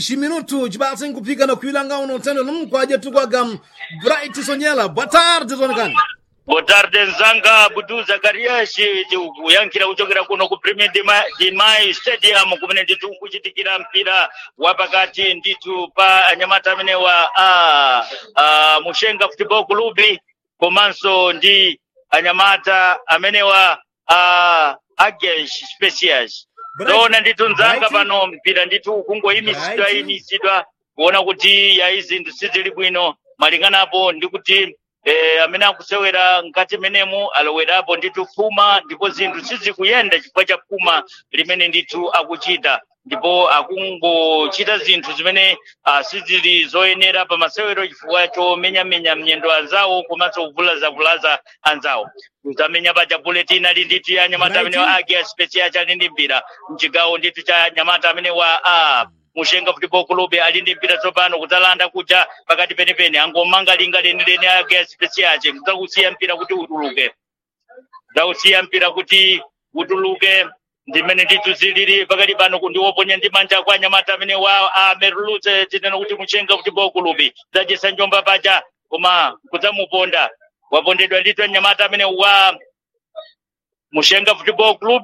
Ximinuto chipatse nkupika na kuilanga uno tendo nomkwaje tukwaga Bright Sonyela. Boa tarde, Zonikani. Boa tarde nzanga Budu Zakarias kuyankhira kuchokera kuno ku Premier Dimai Stadium kumene ndithu kuchitikira mpira wapakati ndithu pa anyamata amene wa a, a, Mushenga Football Club komanso ndi anyamata amene wa a, Agies Specials ndona ndithu nzanga Bright. pano mpira ndithu kungoyimisidwa Bright. yimisidwa kuona kuti yayi zinthu sizili bwino malinganapo ndi kuti eh, amene akusewera mkati menemu alowerapo ndithu pfuma ndipo zinthu sizikuyenda chifukwa cha pfuma limene ndithu akuchita ndipo akungochita zinthu zimene ah, sizili zoyenera pa masewero chifukwa chomenyamenya mnyendo anzawo komanso kuvulazavulaza anzawo kutamenya paja bulletin ali ndithu ya anyamata amene wa Bright. agia special chali ndi mpira mchigawo ndithu cha anyamata amene wa ah, mushenga football club ali ndi mpira tsopano kudzalanda kuja pakati penipeni angomanga linga lenileni ake speciace kudzakusiya mpira kuti utuluke kudzakusiya mpira kuti utuluke ndimene ndithu zilili pakati pano kundiwoponya ndi manja kwa anyamata amene wa amerulutse tinena kuti mushenga football club dzachisa njomba paja koma kudzamuponda wapondedwa ndithu anyamata amene wa mushenga football club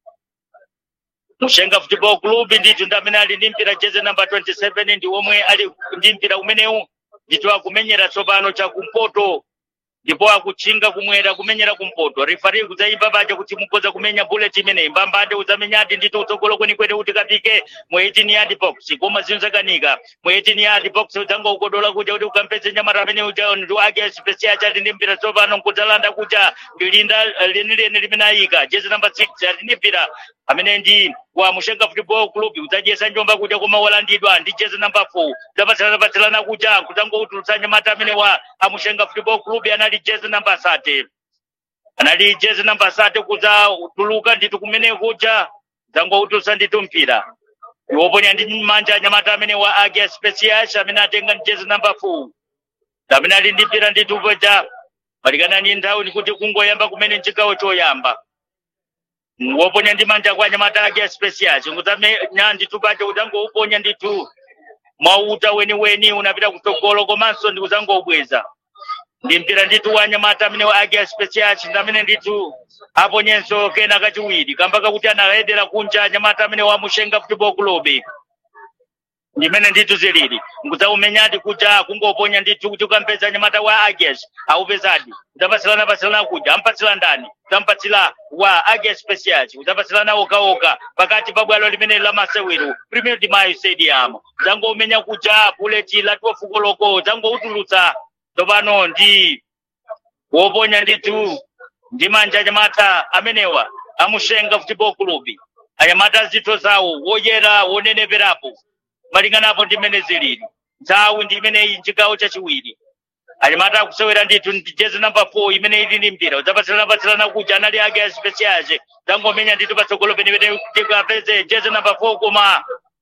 mushenga football club ndithu ndi amene ali ndi mpira jeze namba 27 ndi omwe ali ndi mpira umenewu ndithu akumenyera tsopano chakumpoto ndipo akutchinga kumwera kumenyera kumpoto rifari kudzayimba paja kuti mukhoza kumenya bullet imeneyi mbambande udzamenyadi ndithu utsogolo kwenikweni kuti kapike mu 18 yard box koma zinthu zakanika mu 18 yard box udzangoukodola kuja kuti ukampeze nyamata amene uja ndi ake special chati ndi mpira tsopano kudzalanda kuja ndilinda lenileni limene ayika jezi namba 6 ali ndi mpira amene ndi wa mushenga football club udzajesa njomba kuja koma walandidwa ndi jezi namba 4 zapatsilana patsilana kuja kudzangoutulutsa nyamata amene wa amushenga football club anali jezi namba 3 anali jezi namba 3 kudzatuluka ndithu kumene kuja dzangoutulutsa ndithu mpira iwoponya ndi manja anyamata amene wa agia special amene atenga ndi jezi namba 4 amene ali ndi mpira ndithu kuja malikana ni nthawi ndikuti kungoyamba kumene mchigawo choyamba woponya ndi manja kwa anyamata ake special ngudzamenya ndithu paja udzangouponya ndithu mwauta weniweni unapita kutsogolo komanso ndikudzangoubweza ndi mpira ndithu wa anyamata amene ake special ndi amene ndithu aponyenso kena kachiwiri kamba kakuti anayedera kunja anyamata amene wamushenga football club ndimene ndithu zilili ngudzaumenyadi kuja kungoponya ndithu kuti ukampeza nyamata wa ages aupezadi udzapatsilana patsilana kuja ampatsila ndani udzampatsila wa ages special udzapatsilana okaoka pakati pa bwalo limene la masewero premier dimayo stadium udzangoumenya kuja buleti latiwa fuko loko udzangoutulutsa tsopano ndi woponya ndithu ndi manja anyamata amenewa amushenga football club anyamata zitho zawo woyera woneneperapo malinganapo ndi mmene zilili nthawi ndi imeneyi mchigawo chachiwiri anyamata akusewera ndithu ndi jezi namba 4 imene ili ndi mpira udzapatsilana patsilana kuja anali ake aspeciace dzangomenya ndithu patsogolo penipene kuti apeze jezi namba 4 koma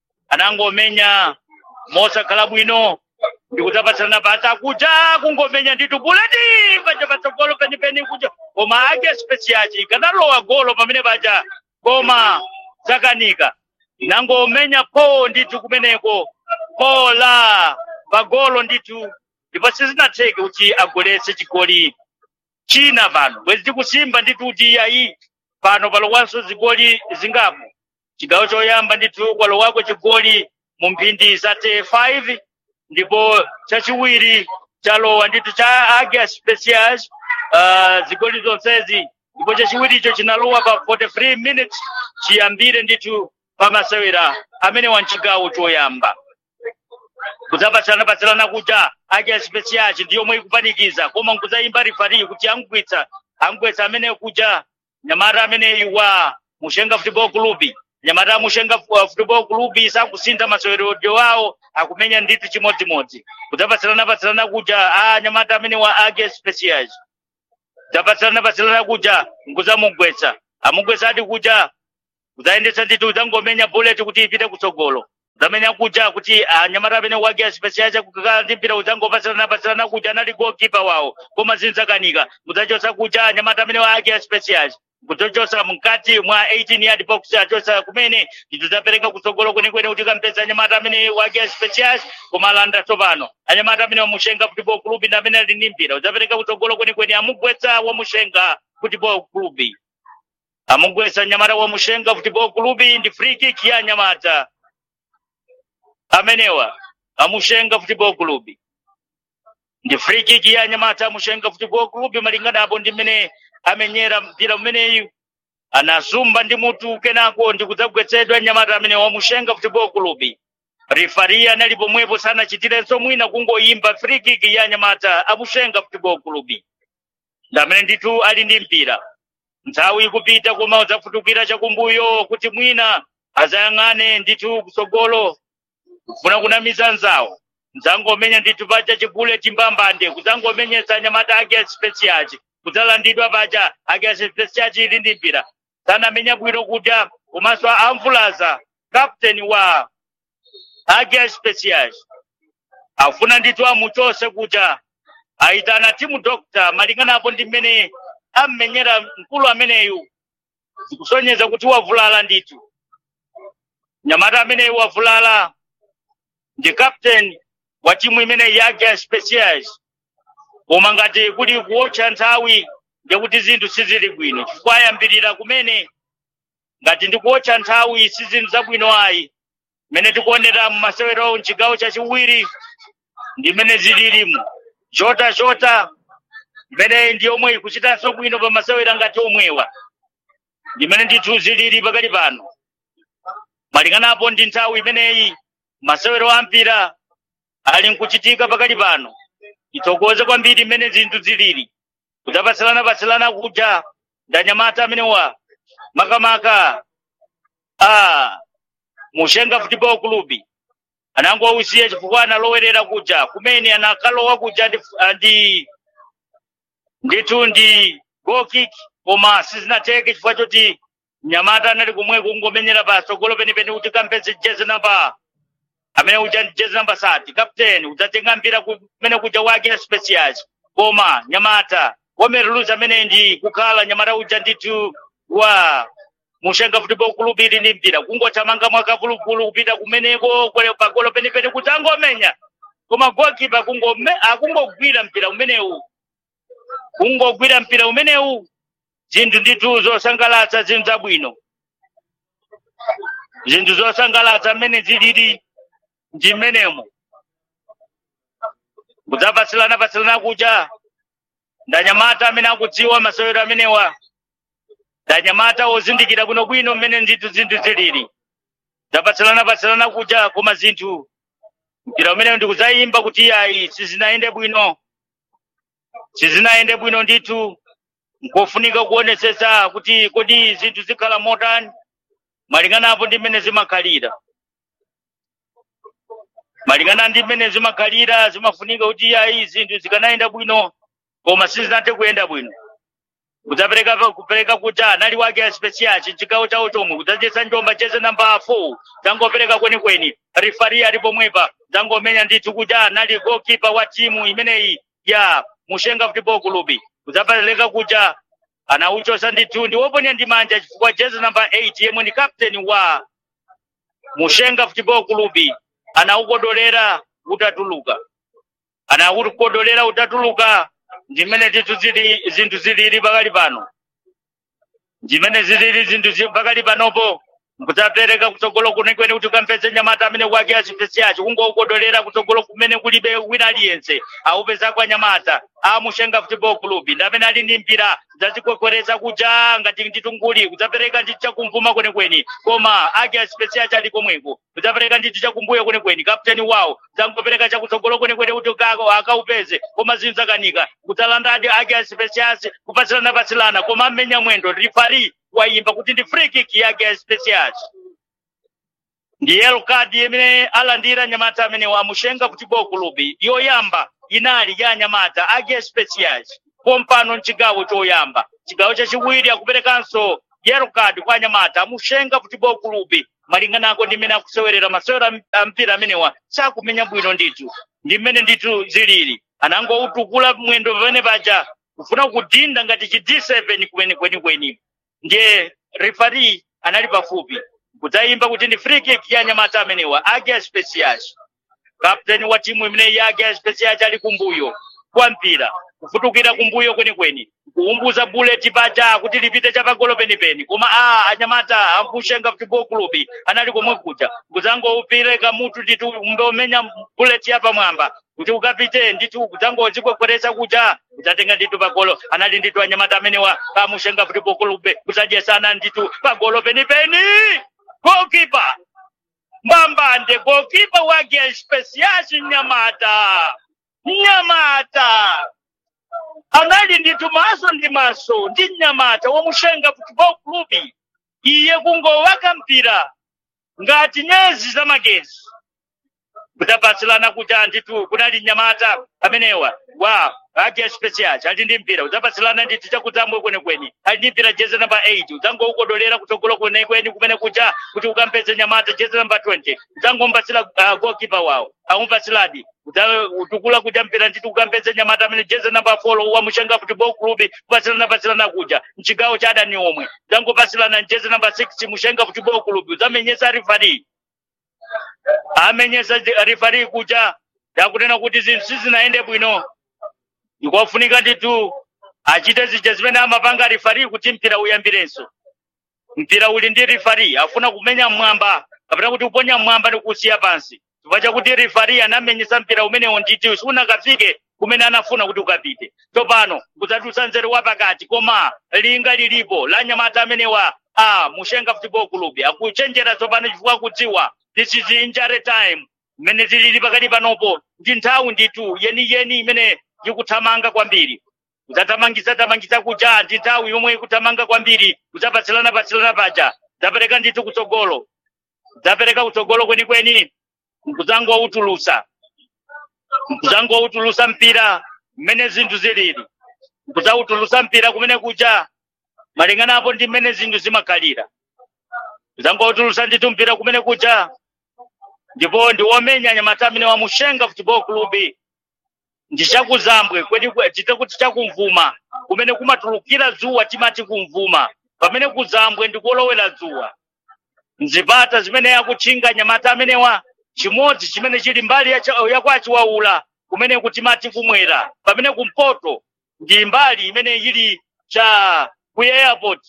anangomenya mosakhala bwino ndikudzapatsilana pata kuja kungomenya ndithu buleti paja patsogolo penipeni kuja koma ake speciaci ikanalowa golo pamene paja koma zakanika inangomenya po ndithu kumeneko po la pagolo ndithu ndipo sizinatheke kuti agoletse chigoli china pano bwezi tikusimba ndithu kuti ayi pano palowanso zigoli zingapo chigawo choyamba ndithu kwalowako chigoli mu mphindi za 5 ndipo chachiwiri chalowa ndithu cha agia specials uh, zigoli zonsezi ndipo chachiwiricho chinalowa pa 43 minutes chiyambire ndithu pamasewera amene wa mchigawo choyamba kudzapatsilana patsilana kuja agia specials ndi yomwe ikupanikiza koma nkudzayimba rifari kuti angwitsa angwetsa amene kuja nyamata ameneyi wa mushenga football club nyamata mushenga uh, football club sakusintha maseweredwe wawo akumenya ndithu chimodzimodzi kudzapatsilana patsilana kuja a nyamata amene wa age specials kudzapatsilana patsilana kuja nkudzamugwetsa amugwetsadi kuja kudzayendetsa ndithu udzangomenya bullet kuti ipite kutsogolo udzamenya kuja kuti anyamata amene wage specials kukakhala ndi mpira udzangopatsilana patsilana kuja anali goalkeeper wawo koma zinthu zakanika mudzachotsa kuja anyamata amene wage specials kutochosa mkati mwa 18 yard box achosa kumene nditudzapereka kutsogolo kwenekwene kuti kampeza anyamata amene wake special koma alanda tsopano anyamata amene wamushenga football club ndi amene ali ndi mpira udzapereka kutsogolo kwenekwene amugwetsa wamushenga football club amugwetsa anyamata wamushenga football club ndi free kick ya anyamata amenewa amushenga football club ndi free kick ya anyamata amushenga football club malingana apo ndi mmene amenyera mpira umeneyu anasumba ndi mutu kenako ndi kudzagwetsedwa anyamata amene wamushenga football club rifari anali pomwepo sanachitirenso mwina kungoyimba free kick ya anyamata amushenga football club ndi amene ndithu ali ndi mpira nthawi ikupita koma udzafutukira chakumbuyo kuti mwina azayang'ane ndithu kutsogolo kufuna kunamiza nzawo nzangomenya ndithu paja chigule chimbambande kudzangomenyetsa anyamata ake speciaci kudzalandidwa paja ake speciaci ili ndi mpira sanamenya bwino kuja komanso amvulaza captain wa ake speciaci afuna ndithu amuchose kuja aitana timu doctor malinganapo ndi mmene ammenyera mkulu ameneyu zikusonyeza kuti wavulala ndithu nyamata ameneyu wavulala ndi captain wa timu imene yake specials koma ngati kuli kuotcha nthawi ndikuti zinthu sizili bwino chifukwa ayambirira kumene ngati ndikuotcha nthawi si zinthu zabwino ayi mmene tikuonera mmasewero mchigawo chachiwiri ndi mmene zililimu jota jota mmene ndi yomwe ikuchitanso bwino pa masewera ngati omwewa ndimene ndithu zilili pakali pano malinganapo ndi nthawi imeneyi masewero ampira ali nkuchitika pakali pano ithokoze kwambiri mmene zinthu zilili kudzapatsilana-patsilana kuja ndanyamata amenewa makamaka a mushenga football club anangowausiya chifukwa analowerera kuja kumene anakalowa kuja ndi, ndi ndithu ndi goal kick koma sizinateke chifukwa choti mnyamata anali kumwe kungomenyera patsogolo penipeni kuti kampeze jezi namba amene uja ndi jezi namba sati captain udzatenga mpira kumene kuja wake specials koma nyamata womeruluzi amene ndi kukhala nyamata uja ndithu wa mushenga football club ili ndi mpira kungothamanga mwakavuluvulu kupita kumeneko pagolo penipeni kuti angomenya koma goalkeeper akungogwira mpira umenewu kungogwira mpira umenewu zinthu ndithu zosangalatsa zinthu zabwino zinthu zosangalatsa mmene zilili ndi mmenemo kudzapatsilana patsilana kuja ndanyamata amene akudziwa masewero amenewa ndanyamata ozindikira bwinobwino mmene ndithu zinthu zilili dzapatsilana patsilana kuja koma zinthu mpira umenewu ndikudzayimba kuti ayi sizinayende bwino sizinayende bwino ndithu nkofunika kuonesesa kuti kodi zinthu zikhala motani malinganapo ndi mmene zimakhalira malingana ndi mmene zimakhalira zimafunika kuti ayi zinthu zikanayenda bwino koma sizinathe kuyenda bwino kudzapereka kupereka kuja anali wake aspesiaci chigawo chawo chomwe kudzachesa njomba cheze namba 4 dzangopereka kwenikweni rifari ali pomwepa dzangomenya ndithu kuja anali goalkeeper wa timu imeneyi ya mushenga football club kudzapereka kuja anauchosa ndithu ndi woponya ndi manja chifukwa jezi namba 8 yemwe ni captain wa mushenga football club anaukodolera utatuluka anaukodolera utatuluka ndimene ndithu zili zinthu zilili pakali pano ndimene zilili zinthu pakali panopo nkudzapereka kutsogolo kunikweni kuti ukampeze nyamata amene wake asipesiaci kungoukodolera kutsogolo kumene kulibe wina aliyense aupezako anyamata amushenga football club ndi amene ali ndi mpira dzazikwekwereza kuja ngati nditunguli kudzapereka ndithu chakumvuma kwenikweni koma ake asipesiaci ali komweko kudzapereka ndithu chakumbuyo kwenikweni kapteni wawo dzangopereka chakutsogolo kwenikweni kuti akaupeze koma zinthu zakanika kudzalandadi ake asipesiaci kupatsilana patsilana koma mmenya mwendo rifari wayimba kuti ndi free kick yake specials ndi yellow card imene alandira nyamata amene wamushenga football club yoyamba inali ya nyamata ake specials pompano mchigawo choyamba chigawo chachiwiri akuperekanso yellow card kwa nyamata amushenga football club malinganako ndi mmene akusewerera masewero a mpira amenewa sakumenya bwino ndithu ndi mmene ndithu zilili anangoutukula mwendo pamene paja kufuna kudinda ngati chi D7 kumene kwenikweni ndiye refari anali pafupi kudzayimba kuti ndi free kick ya anyamata amenewa age specials kapteni wa timu imeneyi age specials ali kumbuyo kwa mpira kufutukira kumbuyo kwenikweni kuumbuza bullet paja kuti lipite chapagolo penipeni koma a anyamata ambushenga football club anali komwe kuja kudzangoupireka mutu nditu umbomenya bullet yapamwamba kuti ukapite nditu kudzangozikwekweresa kuja kudzatenga nditu pagolo anali nditu anyamata amenewa amushenga football club kudzadyesana nditu pagolo penipeni goalkeeper mbambande goalkeeper wake specials nyamata nyamata anali nditu maso ndi maso ndi mnyamata womushenga football club iye kungowaka mpira ngati nyezi za magezi kudzapasilana kuti anditu kunali mnyamata amenewa wa ake special ali ndi mpira udzapasilana ndithu chakudzambwe kwenikweni ali ndi mpira jezi namba 8 udzangoukodolera kutsogolo kwenikweni kumene kuja kuti ukampeze nyamata jezi namba 20 udzangompatsira uh, goalkeeper wawo aumpatsiradi utukula kuja mpira ndithu ukampeze nyamata amene jezi namba 4 wa mushenga football club kupasilana pasilana kuja mchigawo cha adani omwe udzangopasilana jezi namba 6 mushenga football club udzamenyesa rifari amenyesa rifari kuja yakunena kuti zinthu sizinaende bwino ikofunika nditu achite zija zimene amapanga rifari kuti mpira uyambirenso mpira uli ndi rifari afuna kumenya mwamba kapena kuti kuponya mwamba ndi kusiya pansi chifukwa chakuti rifari anamenyesa mpira umenewo nditi sunakafike kumene anafuna kuti ukapite tsopano kudzatulutsa nzeru wapakati koma linga lilipo la nyamata amenewa a mushenga football club akuchenjera tsopano chifukwa kudziwa this is injury time mmene tilili pakati panopo ndi nthawi nditu yeniyeni imene ikuthamanga kwambiri kudzathamangisa thamangisa kuja ndi nthawi yomwe ikuthamanga kwambiri kudzapatsilana patsilana paja dzapereka ndithu kutsogolo dzapereka kutsogolo kwenikweni kudzangoutulusa kudzangoutulusa mpira mmene zinthu zilili kudzautulusa mpira kumene kuja malinganapo ndi mmene zinthu zimakhalira kudzangoutulusa ndithu mpira kumene kuja ndipo ndi womenya anyamata amene wamushenga football club ndi chakuzambwe kweni chitakuti chakumvuma kumene kumatulukira dzuwa timati kumvuma pamene kuzambwe ndi kolowera dzuwa mzipata zimene akutchinga anyamata amenewa chimodzi chimene chili mbali yakwachiwaula kumene kutimati kumwera pamene kumpoto ndi mbali imene ili cha ku airport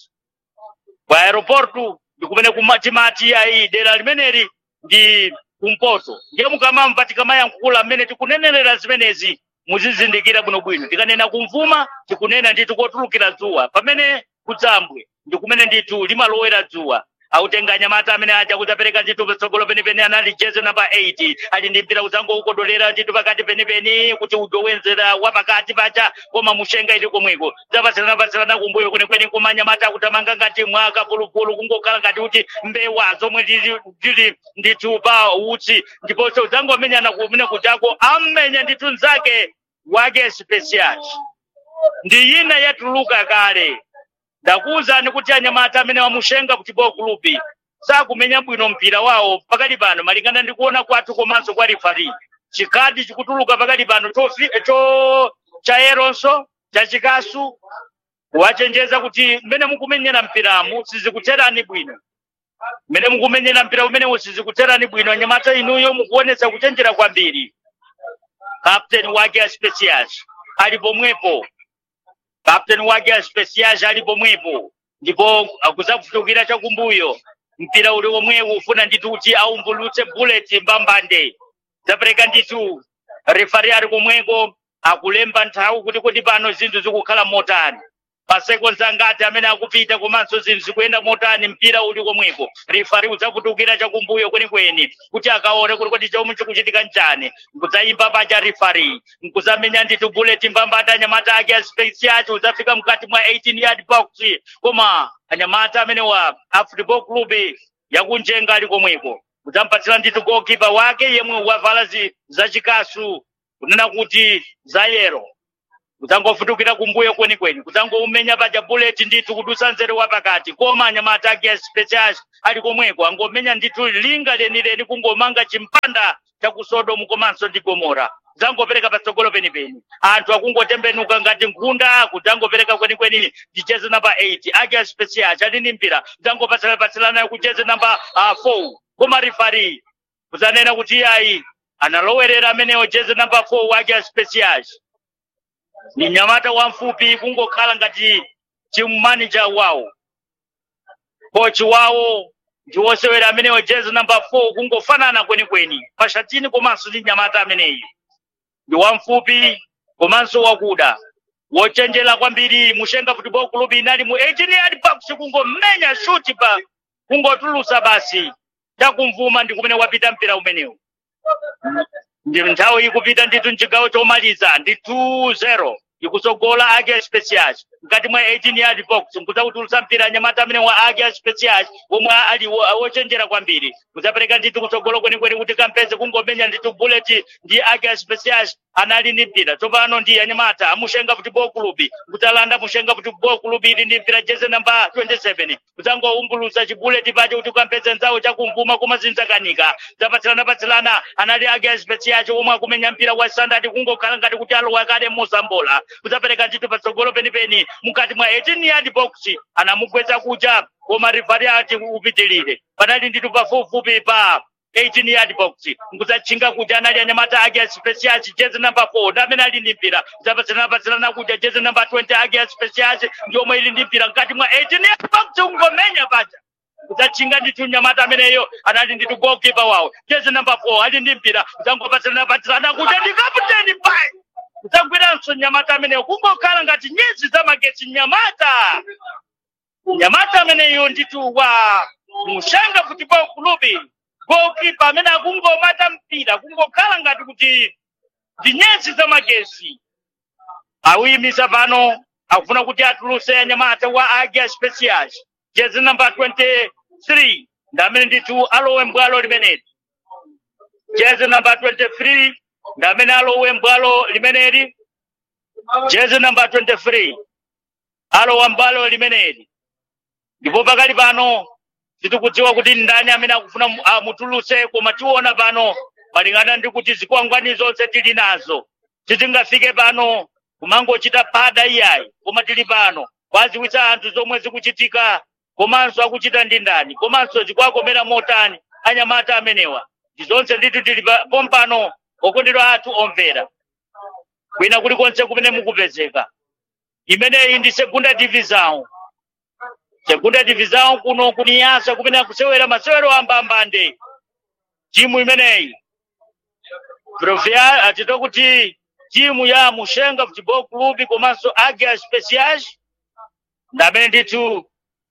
ku aeroportu ndi kumene timati ayi dera limeneli ndi kumpoto ndiye mukamamva tikamayankhula mmene tikunenerera zimenezi muzizindikira bwinobwino tikanena kumvuma tikunena ndithu kotulukira dzuwa pamene kudzambwe ndi kumene ndithu limalowera dzuwa autenga anyamata amene aja kudzapereka ndithu patsogolo penipeni anali jezi namba 8 ali ndi mpira udzangoukodolera ndithu pakati penipeni kuti udowenzera wapakati paja koma mushenga ili komweko zapatsilana kumbuyo kwenikweni koma anyamata akutamanga ngati mwaka pulupulu kungokhala ngati kuti mbewa zomwe zili ndithu pa utsi ndiponso udzangomenyana kumene kujako ammenya ndithu nzake wake special ndi ina yatuluka kale ndakuwuzani kuti anyamata amene wamushenga kuti ball club sakumenya bwino mpira wawo pakali pano malingana ndi kuona kwathu komanso kwa rifari chikadi chikutuluka pakali pano cho cha eronso cha chikasu wachenjeza kuti mmene mukumenyera mpiramu sizikutherani bwino mmene mukumenyera mpira umenewu sizikutherani bwino anyamata inuyo mukuonetsa kuchenjera kwambiri captain wake a specials ali pomwepo captain wake a specials ali pomwepo ndipo akuzakufutukira chakumbuyo mpira uli omwewu ufuna ndithu kuti aumbulutse bullet mbambande zapereka ndithu refari ali komweko akulemba nthawi kuti kuti pano zinthu zikukhala motani pasekonzi angati amene akupita komanso zinthu zikuyenda motani mpira uli komweko rifari udzafutukira chakumbuyo kwenikweni kuti akaone kuti kodi chomwe chikuchitika nchani nkudzayimba pacha rifari nkuzamenya ndithu bullet mbambata anyamata ake aspesi acho udzafika mkati mwa 18 yard box koma anyamata amenewa a football club yakunjenga ali komweko udzampatsira ndithu goalkeeper wake yemwe wavala zachikasu kunena kuti za yero kudzangofutukira kumbuyo kwenikweni kudzangoumenya paja bullet ndithu kudusa nzere wapakati koma anyamata ake special ali komweko angomenya ndithu linga lenileni kungomanga chimpanda cha ku sodomu komanso ndi gomora zangopereka patsogolo penipeni anthu akungotembenuka ngati nkhunda kuti angopereka kwenikweni ndi jezi namba 8 ake special ali ndi mpira zangopatsirapatsilana ku jezi namba 4 koma rifari kuzanena kuti iyayi analowerera amenewo jezi namba 4 wake special ni mnyamata wamfupi kungokhala ngati chimmanija wawo kochi wawo ndi wosewera amenewo jezi namba 4 kungofanana kwenikweni pashatini komanso ndi mnyamata ameneyi ndi wamfupi komanso wakuda wochenjera kwambiri mushenga football club inali mu 18 yard box kungomenya shuti pa kungotulusa basi chakumvuma ndi kumene wapita mpira umenewu ndi nthawi ikupita ndithu mchigawo chomaliza ndi 2-0 ikusogola ake specials mkati mwa 18 yard box nkuzakutulusa mpira nyamata amene wa ake specials omwe ali wo- wochenjera kwambiri kuzapereka ndithu kutsogolo kwenikweni kuti kampeze kungomenya ndithu bullet ndi ake specials anali ndi mpira tsopano ndi anyamata amushenga football club kutalanda mushenga football club ili ndi mpira jeze namba 27 kuzangoumbulusa chibuleti pacho kuti kampeze nzawo chakumvuma koma zinzakanika zapatsilana patsilana anali ake specials omwe akumenya mpira wa standard kungokhala ngati kuti alowa kale musambola kuzapereka ndithu patsogolo penipeni mukati mwa 18 yard box anamugwetsa kuja koma rifari ati upitilire panali ndithu pafupifupi pa 18 yard box nkuzachinga kuja anali anyamata ake specials jezi namba 4 ndi amene ali ndi mpira zapatsilana patsilana kuja jezi namba 20 ake specials ndi omwe ili ndi mpira mkati mwa 18 yard box ungomenya paja kuzachinga ndithu nyamata ameneyo anali ndithu goalkeeper wawo jezi namba 4 ali ndi mpira uzangopatsilana patsilana kuja ndi kaputeni pai kudzagwiranso nyamata ameneyo kungokhala ngati nyezi zamagetsi nyamata nyamata ameneyo ndithu wa mushanga football club goalkeeper amene akungomata mpira kungokhala ngati kuti ndi nyezi zamagetsi awuyimisa pano akufuna kuti atuluse anyamata wa agia specials jezi namba 23 ndi amene ndithu alowe mbwalo limeneli jezi namba 23 ndi amene alowe mbwalo limeneli jezi namba 23 alowa mbwalo limeneli ndipo pakali pano tikudziwa kuti ndani amene akufuna mu- amutuluse koma tiona pano malingana ndi kuti zikwangwani zonse tili nazo titingafike pano kumangochita pada iyayi koma tili pano kwaziwitsa anthu zomwe zikuchitika komanso akuchita ndi ndani komanso zikwakomera motani anyamata amenewa ndi zonse ndithu tili pa- pompano okondedwa athu omvera kwina kulikonse kumene mukupezeka imeneyi ndi segunda divisão segunda divisão kuno kuniyasa kumene akusewera masewero ambambande timu imeneyi profia atito kuti timu ya mushenga football club komanso agia speciais ndamene ndithu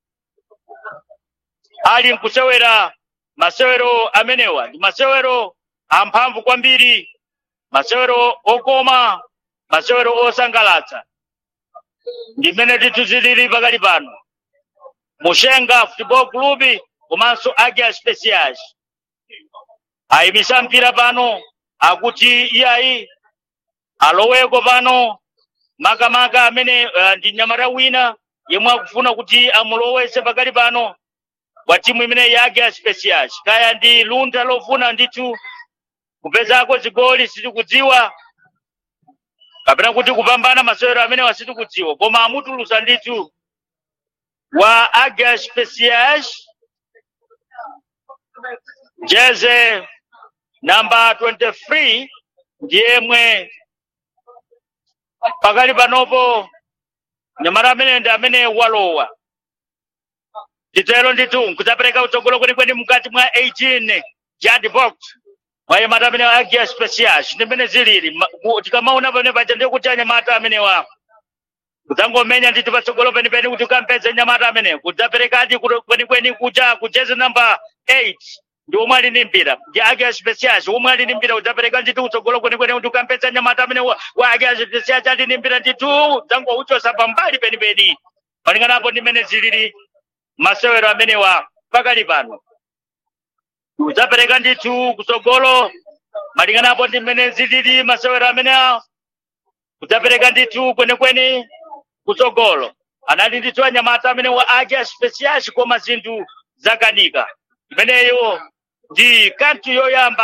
ali nkusewera masewero amenewa ndi masewero amphamvu kwambiri masewero okoma masewero osangalatsa ndimene ndithu zilili pakali pano mushenga football club komanso agia speciais ayimisa mpira pano akuti iyayi aloweko pano makamaka amene uh, ndi nyamata wina yemwe akufuna kuti amulowese pakali pano wa timu imene yake ya specials kaya ndi luntha lofuna ndithu kupezako zigoli sitikudziwa kapena kuti kupambana masewero amene wasitikudziwa koma amutulusa ndithu wa agia specials jeze namba 23 ndiyemwe pakali panopo nyamata amene ndi amene walowa titero ndithu nkudzapereka utsogolo kwenikweni mkati mwa 18 yard box mwa anyamata amene agia specials ndimene zilili Ma- ku- tikamaona pamene paja ndiye kuti anyamata amenewa kudzangomenya ndithu patsogolo penipeni kuti ukampeze nyamata amene kudzaperekadi kuto- kwenikweni kuja kujezi namba 8 ndi omwe ali ndi mpira ndi ake specials omwe ali ndi mpira udzapereka ndithu kutsogolo kwenikweni kuti ukampeze nyamata amene wa wa ake specials ali ndi mpira ndithu dzangouchosa pambali penipeni malinganapo ndimene zilili masewero amenewa pakali pano udzapereka ndithu kutsogolo malinganapo ndimene zilili masewero amenewa kudzapereka ndithu kwenikweni kutsogolo anali ndithu anyamata amene wa agia specials koma zinthu zakanika imeneyo ndi kanthu yoyamba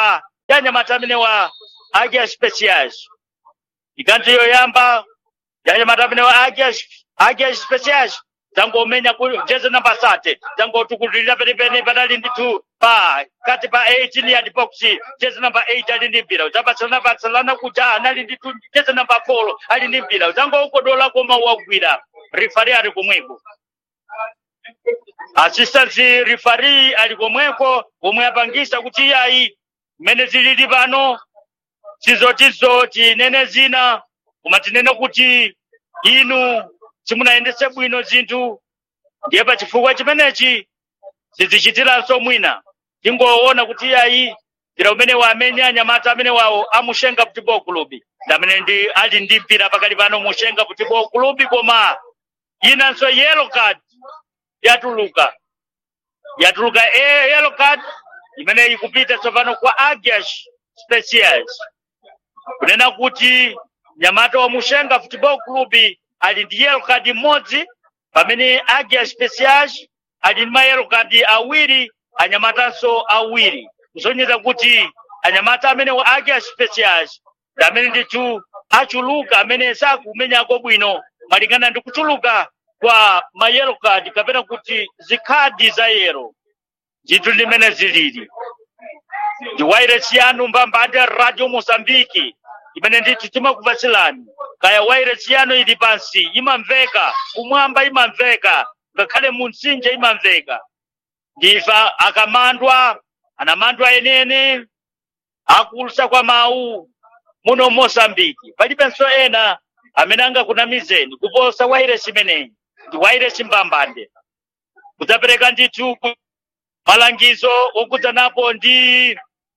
ya anyamata amene wa agia specials ikanti yoyamba ya anyamata amene wa agia agia specials zangomenya ku jeze namba sate zangotukulira penepene patali ndithu pa kati pa 18 yard box jeze namba 8 ali ndi mpira udzapatsalana patsalana kuja anali ndithu jeze namba 4 ali ndi mpira udzangokodola koma wagwira rifari ali komweko assistant referee ali komweko komwe apangisa kuti iyayi mmene zilili pano sizotizo tinene zina koma tinene kuti inu simunayendese bwino zinthu ndiye pa chifukwa chimenechi sizichitiranso mwina tingoona kuti iyayi mpira umene wamenya anyamata amene wawo amushenga football club ndamene ndi ali ndi mpira pakali pano mushenga football club koma inanso yellow card yatuluka yatuluka e yellow card imene ikupita tsopano kwa agiash specials kunena kuti nyamata wa mushenga football club ali ndi yellow card imodzi pamene agia specials ali ndi mayellow card awiri anyamatanso awiri kusonyeza kuti anyamata amene wa agia specials ndi amene ndithu achuluka amene sakumenyako bwino malingana ndi kuchuluka kwa mayellow card kapena kuti zikhadi za yero zinthu limene zilili ndi wairesi yanu mbambande radio mosambiki imene ndithu timakupatsilani kaya wairesi yanu ili pansi imamveka kumwamba imamveka ngakhale mu mtsinje imamveka ndifa akamandwa anamandwa enene akulusa kwa mawu muno mosambiki palibenso ena amene angakunamizeni kuposa wairesi imeneyi ndi wairesi mbambande kudzapereka ndithu malangizo okudzanapo ndi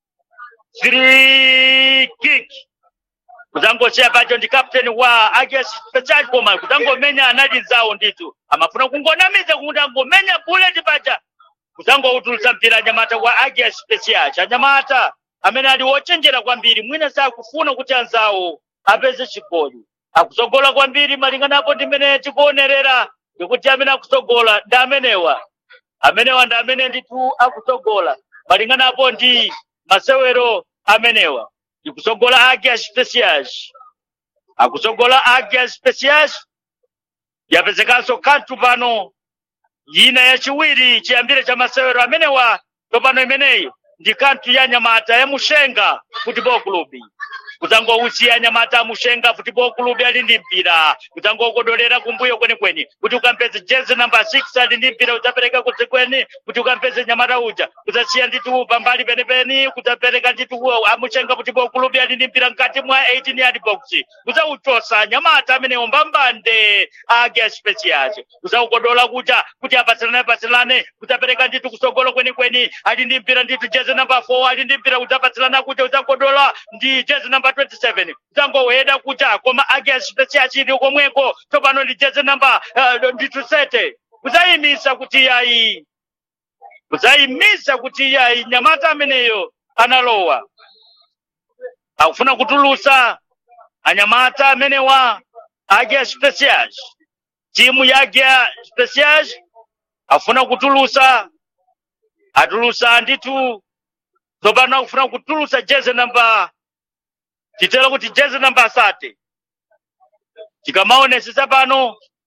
free kick kudzangocheya pacho ndi captain wa agias special koma kudzangomenya anali nzawo ndithu amafuna kungonamiza kuti angomenya bullet paja kudzangoutulutsa mpira anyamata wa agias special anyamata amene ali wochenjera kwambiri mwina sakufuna kuti anzawo apeze chigoli akusogola kwambiri malinganapo ndi mmene tikuonerera ndikuti amene akusogola ndi amenewa amenewa ndi amene ndithu akusogola malinganapo ndi masewero amenewa ikusogola agia specials akusogola agia specials yapezekanso kanthu pano ina yachiwiri chiyambire cha masewero amenewa tsopano imeneyo ndi kanthu ya nyamata ya mushenga football club kudzangousiya nyamata amushenga football club ali ndi mpira kudzangokodolera kumbuyo kwenikweni kuti ukampeze jezi namba 6 ali ndi mpira udzapereka kudzikweni kuti ukampeze nyamata uja kudzasiya ndithu pambali penepeni kudzapereka ndithu amushenga football club ali ndi mpira mkati mwa 18 yard box kudzauchosa nyamata amenewo mbambande agia specials kudzaukodola kuja kuti apatsilane apatsilane kudzapereka ndithu kusogolo kwenikweni ali ndi mpira ndithu jezi namba 4 ali ndi mpira udzapatsilana kuja udzakodola ndi jezi namba 27 udzangoweda kuja koma agia specials ili komweko tsopano ndi jezi namba uh, ndithu sete kudzayimisa kuti yayi kudzayimisa kuti yayi nyamata ameneyo analowa akufuna kutulusa anyamata amenewa agia specials timu ya agia specials afuna kutulusa atulusa ndithu tsopano akufuna kutulusa jezi namba titela kuti jezi namba asate tikamaonesesa pano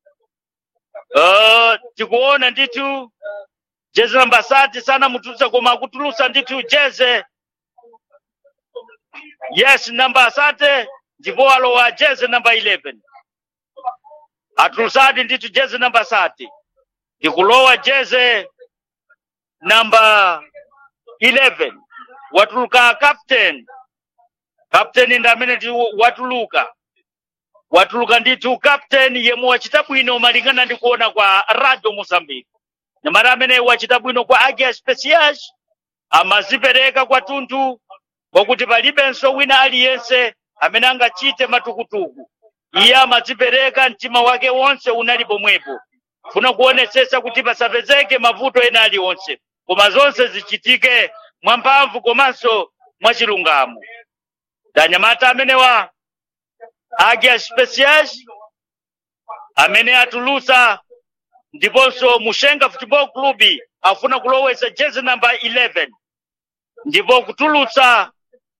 uh, tikuona ndithu jezi namba asate sana mutulusa koma akutulusa ndithu jeze yes namba asate ndipo alowa jezi namba 11 atulusadi ndithu jezi namba asate ndikulowa jeze namba 11 watuluka captain captain ndi amene ndi watuluka watuluka ndithu captain yemwe wachita bwino malingana ndi kuona kwa radio mozambique nyamata amene wachita bwino kwa agia specials amazipereka kwathunthu kwakuti palibenso wina aliyense amene angachite matukutuku iye amadzipereka mtima wake wonse unali pomwepo funa kuonesesa kuti pasapezeke mavuto ena aliwonse koma zonse zichitike mwamphamvu komanso mwachilungamo ndanyamata amenewa agia specials amene atulusa ndiponso mushenga football club afuna kulowesa jezi namba 11 ndipo kutulutsa